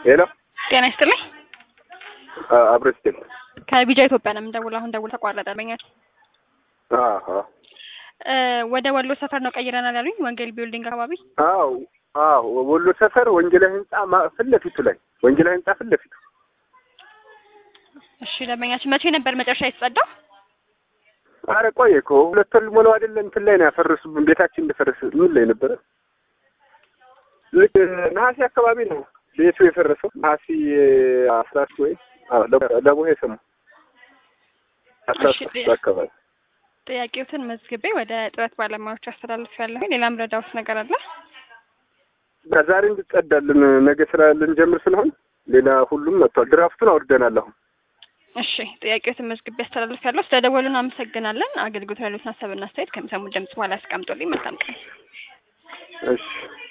ሄሎ ጤና ይስጥልኝ። አብሮ ስቴል ከቢጃ ኢትዮጵያ ነው የምንደውለው። አሁን ደውል ተቋረጠብኛል። ወደ ወሎ ሰፈር ነው ቀይረናል ያሉኝ፣ ወንጌል ቢልዲንግ አካባቢ። አዎ አዎ፣ ወሎ ሰፈር ወንጌላ ህንጻ ማ- ፊት ለፊቱ ላይ ወንጌላ ህንጻ ፊት ለፊቱ። እሺ ደንበኛችን መቼ ነበር መጨረሻ የተጸዳው? አረ ቆየ እኮ ሁለት ወር ሊሞላው አይደለ? እንትን ላይ ነው ያፈረሱብን። ቤታችን እንደፈረሰ ምን ላይ ነበረ? ልክ ነሐሴ አካባቢ ነው ቤቱ የፈረሰው። ነሐሴ አስራ ሶስት ወይ ለቦሄ ሰሙ አስራ እሺ፣ ሶስት አካባቢ ጥያቄዎትን መዝግቤ ወደ ጥረት ባለሙያዎች አስተላልፍ ያለሁኝ። ሌላም ረዳውት ነገር አለ? ዛሬ እንድጸዳልን ነገ ስራ ልንጀምር ስለሆን ሌላ ሁሉም መጥቷል። ድራፍቱን አውርደናል አሁን እሺ ጥያቄዎትን መዝግቤ አስተላልፍ ያለሁ። ስለደወሉን አመሰግናለን። አገልግሎት ያሉትን ሀሳብና አስተያየት ከሚሰሙ ድምጽ በኋላ ያስቀምጡልኝ። መልካም ቀን። እሺ